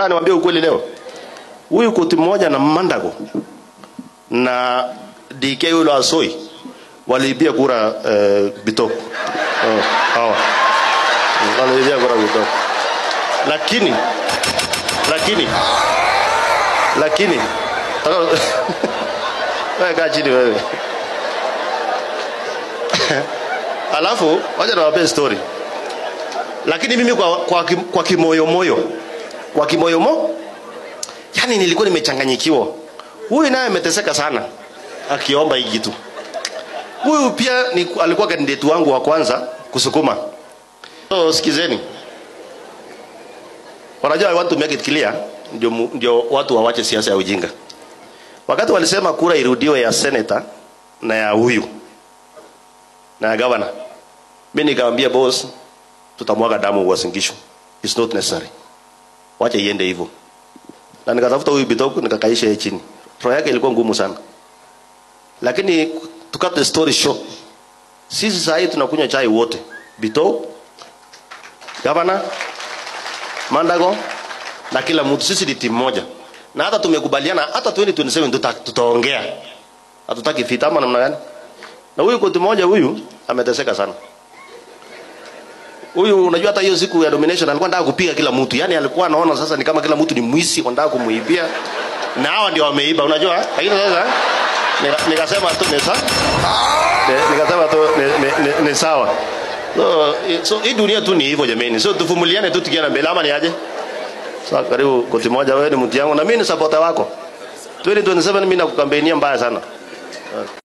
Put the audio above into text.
Nataka niwaambie ukweli leo. Huyu koti mmoja na Mandago na DK yule Asoi waliibia kura eh, Bitok. Oh, hawa. Waliibia kura Bitok. Lakini lakini lakini Taka- wewe kaa chini wewe. Alafu wacha niwape story. Lakini mimi kwa kwa, kim- kwa kimoyomoyo kwa kimoyomo yani nilikuwa nimechanganyikiwa. Huyu naye ameteseka sana akiomba hii kitu. Huyu pia ni, alikuwa kandidati wangu wa kwanza kusukuma. So sikizeni. Wanajua I want to make it clear ndio mu- ndio watu wawache siasa ya ujinga. Wakati walisema kura irudiwe ya senator na ya huyu na ya governor. Mimi nikamwambia boss tutamwaga damu Uasin Gishu. It's not necessary. Wacha iende hivyo. Na nikatafuta huyu Bitoko nikakaisha yeye chini. Roho yake ilikuwa ngumu sana. Lakini to cut the story short, sisi sasa hivi tunakunywa chai wote. Bitoko, governor, Mandago na kila mtu sisi ni timu moja. Na hata tumekubaliana hata 2027 tuta, tutaongea. Hatutaki vita ama namna gani? Na huyu koti moja huyu ameteseka sana. Huyu unajua hata hiyo siku ya domination alikuwa anataka kupiga kila mtu. Yaani alikuwa anaona sasa ni kama kila mtu ni mwizi wanataka kumuibia. Na hawa ndio wameiba unajua? Lakini sasa nika- nikasema tu ni sawa. Ni- Nikasema tu ni, ni, ni, ni sawa. So, i- so hii dunia tu ni hivyo jameni. So tuvumiliane tu tukienda mbele ama ni aje? Sasa karibu koti moja wewe ni mtu yangu na mimi ni supporter wako. 2027 mimi nakukambenia mbaya sana.